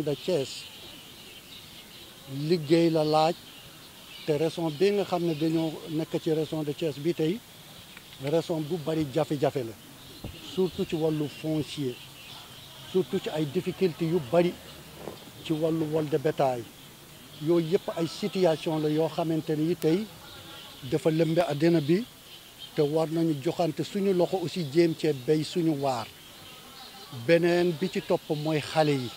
région de Thiès liggéey la laaj te région bi nga xam ne dañoo nekk ci région de Thiès bi tey région bu bari jafe-jafe la surtout ci wàllu foncier surtout ci ay difficultés yu bari ci wàllu vol de bétail yooyu yëpp ay situation la yoo xamante ni tey dafa lëmbe àddina bi te war nañu joxante suñu loxo aussi jéem cee béy suñu waar beneen bi ci topp mooy xale yi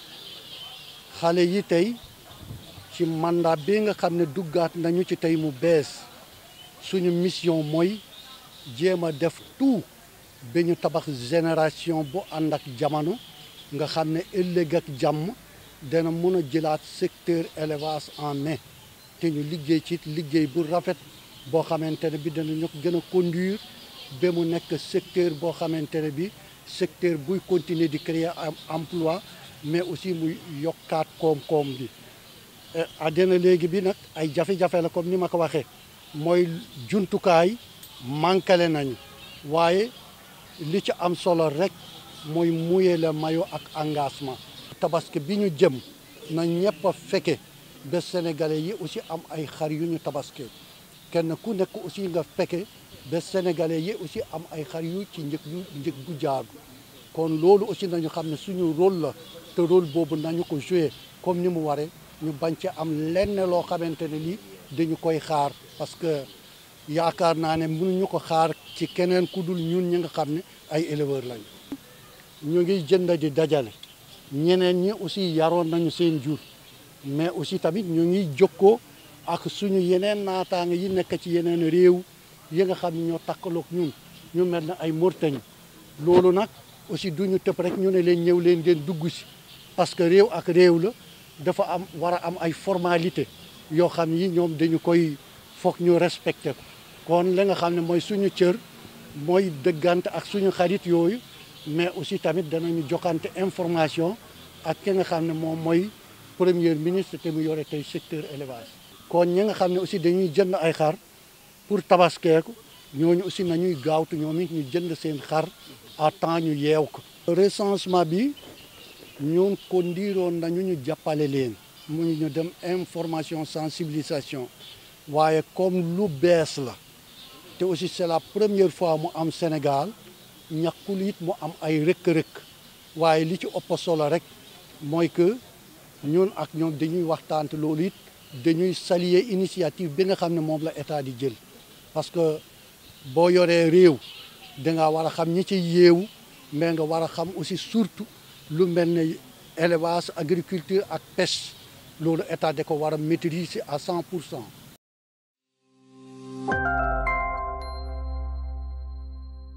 xale yi tey ci mandat bi nga xam ne duggaat nañu ci tey mu bees suñu mission mooy jéem a def tout ba ñu tabax génération bu ànd ak jamono nga xam ne ëllëg ak jàmm dana mën a jëlaat secteur élevage en main te ñu liggéey ci liggéey bu rafet boo xamante ne bi danañu gën a conduire ba mu nekk secteur boo xamante ne bi secteur buy continuer di créer emploi mais aussi muy yokkaat koom-koom bi àddina léegi bi nag ay jafe-jafe la comme ni ma ko waxee mooy jumtukaay manqué nañu waaye li ci am solo rek mooy mouiller le maillot ak engagement tabaski bi ñu jëm na ñëpp a fekke ba sénégalais yi aussi am ay xar yu ñu tabaski kenn ku nekk aussi nga fekke ba sénégalais yi aussi am ay xar yu ci njëg yu njëg gu jaagu kon loolu aussi nañu xam ne suñu rôle la te rôle boobu nañu ko jouer comme ni mu waree ñu bañ ci am lenn loo xamante ne lii dañu koy xaar parce que yaakaar naa ne mënuñu ko xaar ci keneen ku dul ñun ñi nga xam ne ay éleveurs lañu. ñu ngi jënd di dajale ñeneen ñi aussi yaroon nañu seen jur mais aussi tamit ñu ngi jokkoo ak suñu yeneen naataange yi nekk ci yeneen réew yi nga xam ne ñoo takkaloog ñun ñu mel ne ay Mauritanie loolu nag aussi duñu tëb rek ñu ne leen ñëw leen ngeen dugg si parce que réew ak réew la dafa am war a am ay formalité yoo xam yi ñoom dañu koy foog ñu respecté ko kon la nga xam ne mooy suñu cër mooy dëggante ak suñu xarit yooyu mais aussi tamit danañu joxante information ak ki nga xam ne moom mooy premier ministre te mu yore tey secteur élevage kon ñi nga xam ne aussi dañuy jënd ay xar pour tabaskeeku ñooñu aussi nañuy gaawtu ñoom it ñu jënd seen xar à temps ñu yeew ko recensement bi ñun ko ndiiroon nañu ñu jàppale leen mu ñu dem information sensibilisation waaye comme lu bees la te aussi c'est la première fois mu am Sénégal ñàkkul it mu am ay rëkk-rëkk waaye li ci ëpp solo rek mooy que ñun ak ñoom dañuy waxtaan loolu it dañuy saluer initiative bi nga xam ne moom la état di jël parce que boo yoree réew danga war a xam ñi ci yeewu mais nga war a xam aussi surtout lu mel ne élevage agriculture ak pêche loolu état da ko war a maîtriser à 100 pour cent